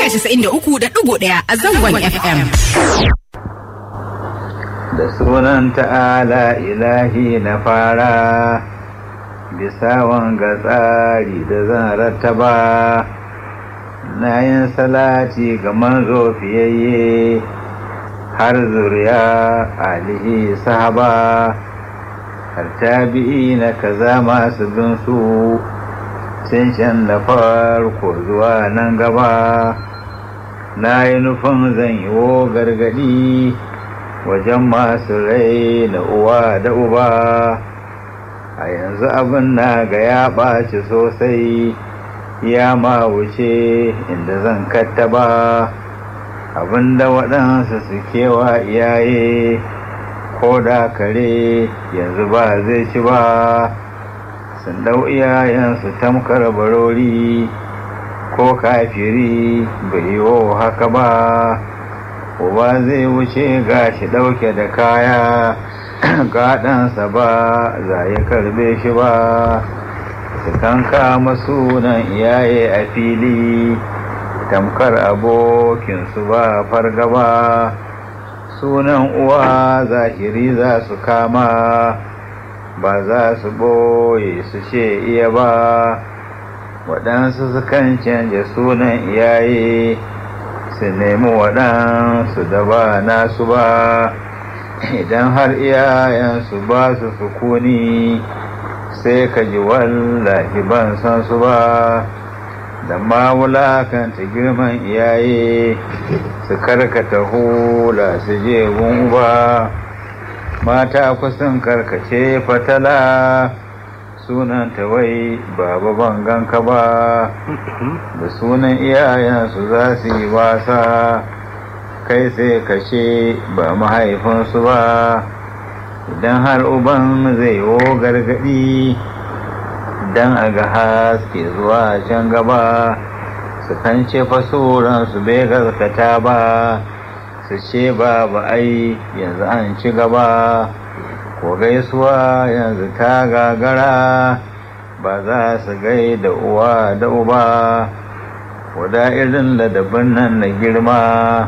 casa'in da uku da ɗigo ɗaya a zangon FM. Da sunan ta'ala ilahi na fara, bisa wanga tsari da zan rattaba, na yin salati ga manzo fiyayye har zuriya alihi sahaba, har tabi'i na kaza masu bin su. sun shan da farko zuwa nan gaba na yi nufin zan yi wo gargadi wajen masu rai da uwa da uba a yanzu abin na ga ya ɓaci sosai ya ma wuce inda zan kattaba abin da waɗansu suke wa iyaye ko da kare yanzu ba zai ci ba sun dau iyayensu tamkar barori ko kafiri bai yiwo haka ba uba zai wuce gashi ɗauke da kaya gaɗansa ba za ya karbe shi ba su kanka sunan iyaye a fili tamkar abokinsu ba fargaba sunan uwa zahiri za su kama ba za su ɓoye su ce iya ba waɗansu sukan canja sunan iyaye su nemi waɗansu da ba nasu ba idan har iyayensu ba su sukuni sai ka ji wallahi ban san su ba da ma wulakanta girman iyaye su karkata hula su je ba mata kusan karkace fatala sunan wai baba bangan ka ba da sunan iyayensu za su yi wasa kai sai kashe ba mahaifinsu ba idan har uban zai wo gargadi dan a ga haske zuwa can gaba su kan ce fasuransu bai gaskata ba su ce babu ai yanzu an ci gaba ko gaisuwa yanzu ta gagara ba za su gai da uwa da uba wada irin ladabin nan na girma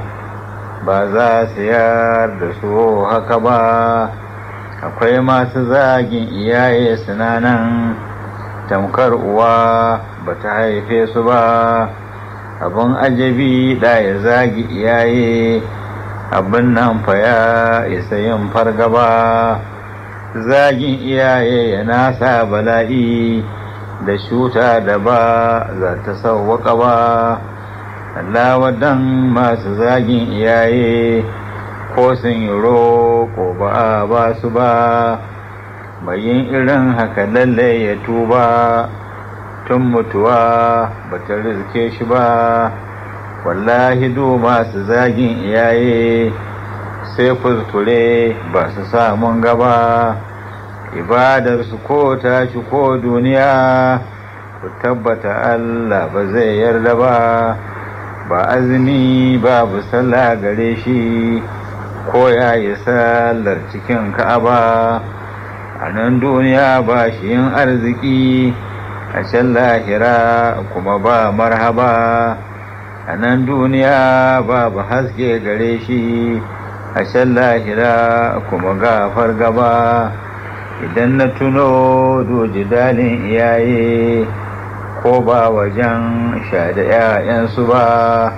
ba za su yar da su haka ba akwai masu zagin iyaye sinanan tamkar uwa ba ta haife su ba abin ajabi da ya zagi iyaye abin nan fa ya isa yin fargaba zagin iyaye ya nasa bala'i da shuta da ba za ta sauwaka ba Allah wadan masu zagin iyaye ko sun yi roƙo ba a ba su ba yin irin haka lalle ya tuba tun mutuwa ba ta rizke shi ba wallahi du masu zagin iyaye sai kuskure ba su samun gaba ibadarsu ko tashi ko duniya ku tabbata Allah ba zai yarda ba ba azumi babu sallah gare shi ko ya yi sallar cikin ka'aba a nan duniya ba shi yin arziki a can lahira kuma ba marhaba a nan duniya babu haske gare shi a can lahira kuma gafar gaba idan na tuno doji dalin iyaye ko ba wajen sha da 'ya'yansu ba